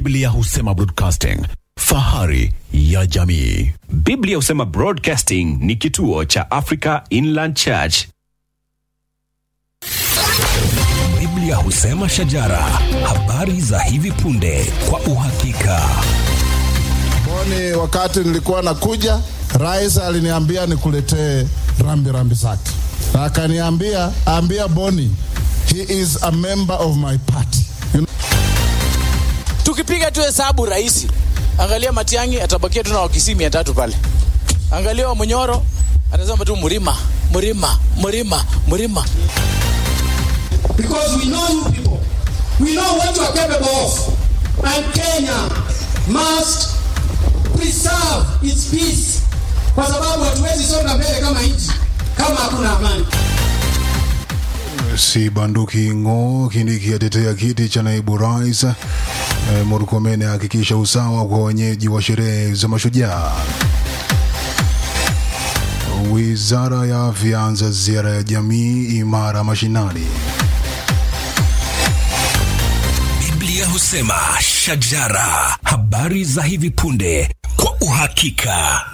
Biblia husema broadcasting, fahari ya jamii. Biblia husema Broadcasting ni kituo cha Africa Inland Church. Biblia husema shajara, habari za hivi punde kwa uhakika. Boni, wakati nilikuwa nakuja, rais aliniambia nikuletee rambi rambi zake, na akaniambia ambia Boni he is a member of my party. You know, tukipiga tu hesabu rahisi angalia matiangi atabakia tu na wakisii mia tatu pale angalia wa munyoro atasema tu mlima mlima mlima mlima because we know you people. We know what you are capable of. And Kenya must preserve its peace, kwa sababu hatuwezi songa mbele kama nchi kama hakuna amani. si banduki ng'o Kindiki atetea kiti cha naibu rais. E, Murkomen ahakikisha usawa kwa wenyeji wa sherehe za mashujaa. Wizara ya afya anza ziara ya jamii imara mashinani. Biblia husema shajara, habari za hivi punde kwa uhakika.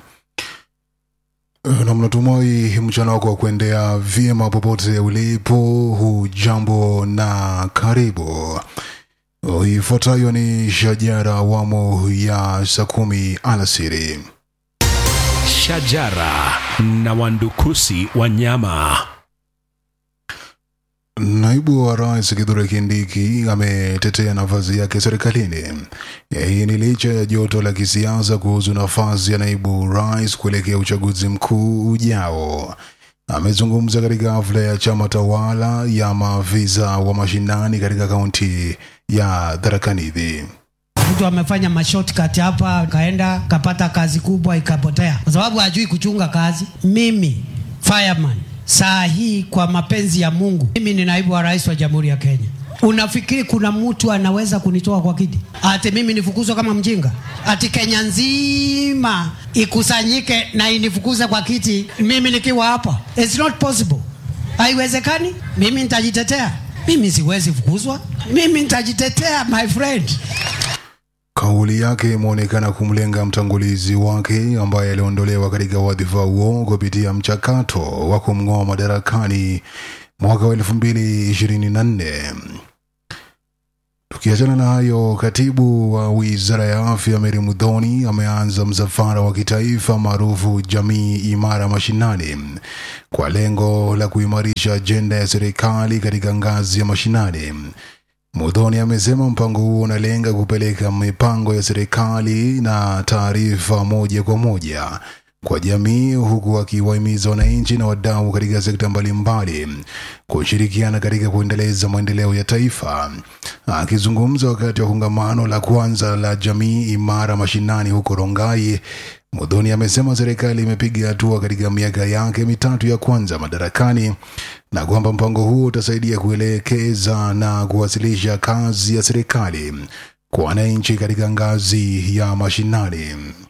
na mnatumai mchana wako wa kuendea vyema popote ulipo. Hujambo na karibu. Ifuatayo ni shajara awamu ya saa kumi alasiri. Shajara na wandukusi wanyama. Naibu wa rais Kithure Kindiki ametetea nafasi yake serikalini. Hii ni licha ya joto la kisiasa kuhusu nafasi ya naibu rais kuelekea uchaguzi mkuu ujao. Amezungumza katika hafla ya chama tawala ya maafisa wa mashinani katika kaunti ya Tharaka Nithi. mtu amefanya mashortcut hapa akaenda kapata kazi kubwa ikapotea kwa sababu hajui kuchunga kazi mimi fireman saa hii kwa mapenzi ya mungu mimi ni naibu wa rais wa jamhuri ya kenya unafikiri kuna mtu anaweza kunitoa kwa kiti ati mimi nifukuzwe kama mjinga ati kenya nzima ikusanyike na inifukuze kwa kiti mimi nikiwa hapa It's not possible haiwezekani mimi nitajitetea mimi siwezi fukuzwa mimi nitajitetea my friend Kauli yake imeonekana kumlenga mtangulizi wake ambaye aliondolewa katika wadhifa huo kupitia mchakato wa kumng'oa madarakani mwaka wa elfu mbili ishirini na nne. Tukiachana na hayo, katibu wa wizara ya afya Mary Mudhoni ameanza msafara wa kitaifa maarufu Jamii Imara Mashinani kwa lengo la kuimarisha ajenda ya serikali katika ngazi ya mashinani. Mudhoni amesema mpango huo unalenga kupeleka mipango ya serikali na taarifa moja kwa moja kwa jamii, huku akiwahimiza wananchi na wadau katika sekta mbalimbali kushirikiana katika kuendeleza maendeleo ya taifa. Akizungumza wakati wa kongamano la kwanza la jamii imara mashinani huko Rongai, Mudhoni amesema serikali imepiga hatua katika miaka yake mitatu ya kwanza madarakani na kwamba mpango huo utasaidia kuelekeza na kuwasilisha kazi ya serikali kwa wananchi katika ngazi ya mashinani.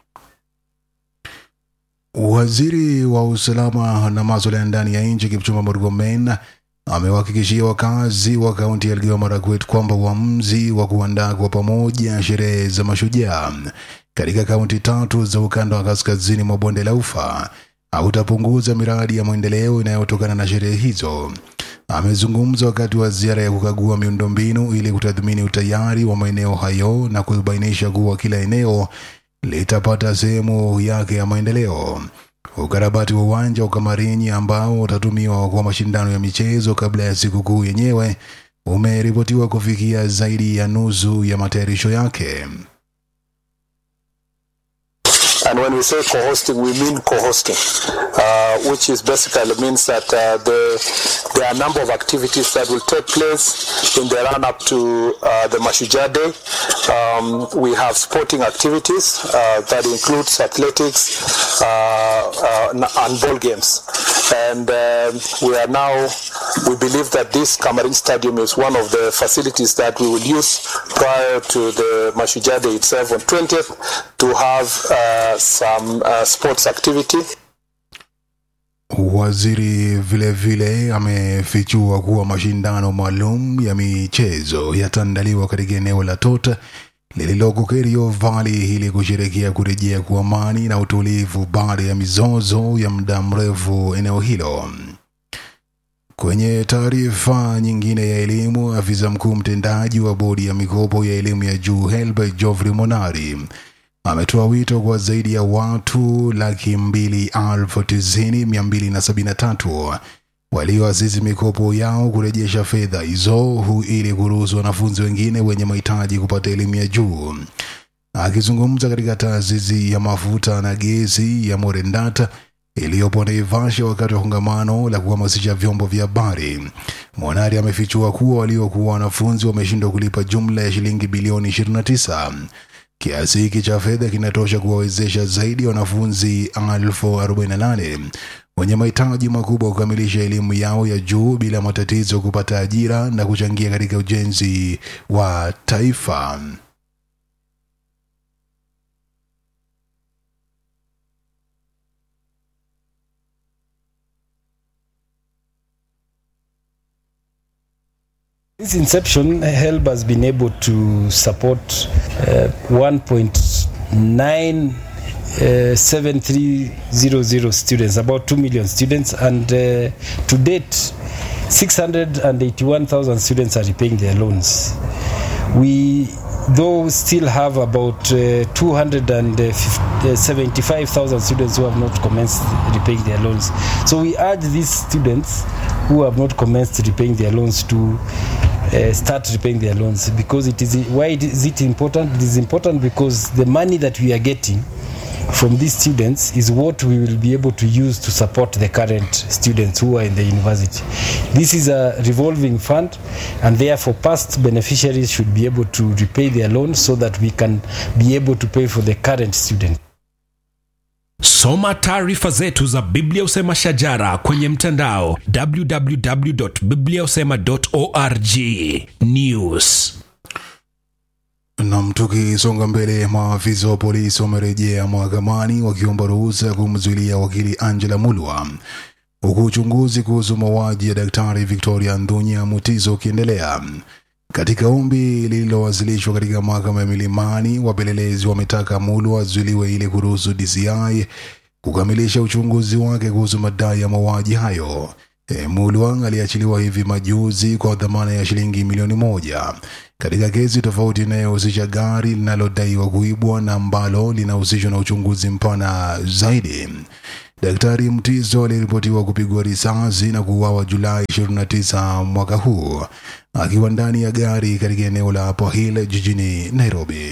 Waziri wa usalama na maswala ya ndani ya nchi Kipchumba Murkomen amewahakikishia wakazi wa kaunti ya Elgeyo Marakwet kwamba uamuzi wa kuandaa kwa pamoja sherehe za mashujaa katika kaunti tatu za ukanda wa kaskazini mwa bonde la Ufa hautapunguza miradi ya maendeleo inayotokana na sherehe hizo. Amezungumza wakati wa ziara ya kukagua miundombinu ili kutathmini utayari wa maeneo hayo na kubainisha kuwa kila eneo litapata sehemu yake ya maendeleo. Ukarabati wa uwanja wa Kamarinyi ambao utatumiwa kwa mashindano ya michezo kabla ya sikukuu yenyewe umeripotiwa kufikia zaidi ya nusu ya matayarisho yake. And when we say co-hosting, we mean co-hosting, uh, which is basically means that uh, the, there are a number of activities that will take place in the run-up to uh, the Mashujaa Day. Um, we have sporting activities uh, that includes athletics uh, uh, and ball games. And um we are now, we believe that this Camarin Stadium is one of the facilities that we will use prior to the Mashujaa Day itself on 20th to have uh, some uh, sports activity. Waziri vile vile amefichua kuwa mashindano maalum ya michezo yataandaliwa katika eneo la Tota lililoko Kerio Valley ili kusherekea kurejea kwa amani na utulivu baada ya mizozo ya muda mrefu eneo hilo. Kwenye taarifa nyingine ya elimu, afisa mkuu mtendaji wa bodi ya mikopo ya elimu ya juu Helbert Geoffrey Monari ametoa wito kwa zaidi ya watu laki mbili elfu tisini mia mbili na sabini na tatu walioasisi mikopo yao kurejesha fedha hizo hu ili kuruhusu wanafunzi wengine wenye mahitaji kupata elimu ya juu. Akizungumza katika taasisi ya mafuta na gesi ya Morendata iliyopo Naivasha wakati wa kongamano la kuhamasisha vyombo vya habari, Monari amefichua kuwa waliokuwa wanafunzi wameshindwa kulipa jumla ya shilingi bilioni 29. Kiasi hiki cha fedha kinatosha kuwawezesha zaidi ya wanafunzi elfu 48 wenye mahitaji makubwa kukamilisha elimu yao ya juu bila matatizo kupata ajira na kuchangia katika ujenzi wa taifa. Since inception, HELB has been able to support uh, 1.9 uh, 7300 students, about 2 million students, and uh, to date, 681,000 students are repaying their loans. We though still have about uh, 275,000 students who have not commenced repaying their loans. So we urge these students who have not commenced repaying their loans to uh, start repaying their loans because it is why is it important? It is important because the money that we are getting from these students is what we will be able to use to support the current students who are in the university. This is a revolving fund, and therefore, past beneficiaries should be able to repay their loans so that we can be able to pay for the current student. Soma taarifa zetu za Biblia Usema Shajara kwenye mtandao www.bibliausema.org. News. Nam, tukisonga mbele, maafisa wa polisi wamerejea mahakamani wakiomba ruhusa ya kumzuilia wakili Angela Mulwa huku uchunguzi kuhusu mauaji ya daktari Victoria Ndunya Mutiso ukiendelea. Katika ombi lililowasilishwa katika mahakama ya Milimani, wapelelezi wametaka Mulwa azuiliwe ili kuruhusu DCI kukamilisha uchunguzi wake kuhusu madai ya mauaji hayo. E, Mulwa aliachiliwa hivi majuzi kwa dhamana ya shilingi milioni moja katika kesi tofauti inayohusisha gari linalodaiwa kuibwa na ambalo linahusishwa na uchunguzi mpana zaidi. Daktari Mtiso aliripotiwa kupigwa risasi na kuuawa Julai 29 mwaka huu akiwa ndani ya gari katika eneo la Upper Hill jijini Nairobi.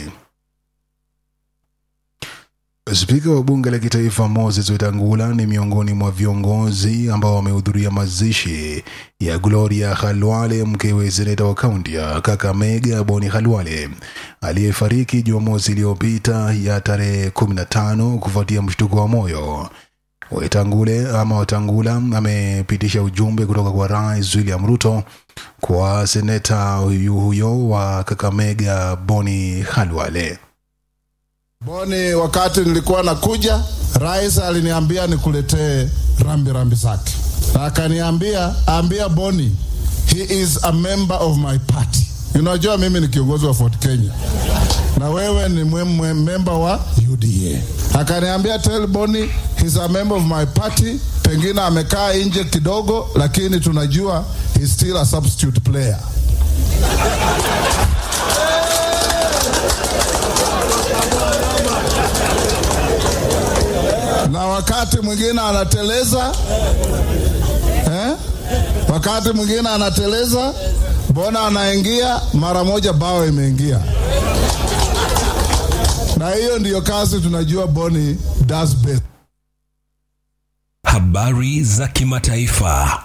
Spika wa bunge la kitaifa Moses Wetangula ni miongoni mwa viongozi ambao wamehudhuria mazishi ya Gloria Khalwale, mkewe seneta wa kaunti ya Kakamega Boni Khalwale aliyefariki Jumamosi iliyopita ya tarehe 15 kufuatia mshtuko wa moyo. Wetangule ama Wetangula amepitisha ujumbe kutoka kwa Rais William Ruto kwa seneta huyu huyo wa Kakamega Boni Khalwale. Boni, wakati nilikuwa nakuja, rais aliniambia nikuletee rambi rambi zake, na akaniambia ambia Boni, he is a member of my party. Unajua mimi ni kiongozi wa Fort Kenya na wewe ni mwe, mwe, member wa UDA. Akaniambia tell Boni he's a member of my party, pengine amekaa nje kidogo, lakini tunajua he's still a substitute player. na wakati mwingine anateleza eh? wakati mwingine anateleza, mbona anaingia mara moja, bao imeingia. Na hiyo ndiyo kazi tunajua Boni does best. Habari za kimataifa.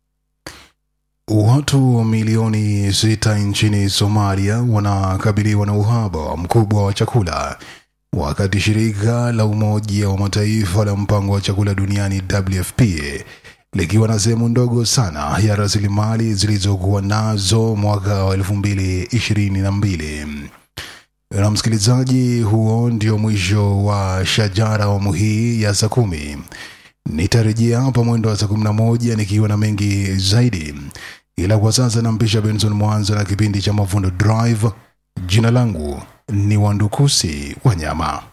Watu milioni sita nchini Somalia wanakabiliwa na uhaba mkubwa wa chakula wakati shirika la Umoja wa Mataifa la mpango wa chakula duniani WFP likiwa na sehemu ndogo sana ya rasilimali zilizokuwa nazo mwaka wa elfu mbili ishirini na mbili. Na msikilizaji, huo ndio mwisho wa Shajara awamu hii ya saa kumi. Nitarejea hapa mwendo wa saa kumi na moja nikiwa na mengi zaidi, ila kwa sasa nampisha Benson Mwanza na kipindi cha Mavuno Drive. Jina langu ni Wandukusi Wanyama.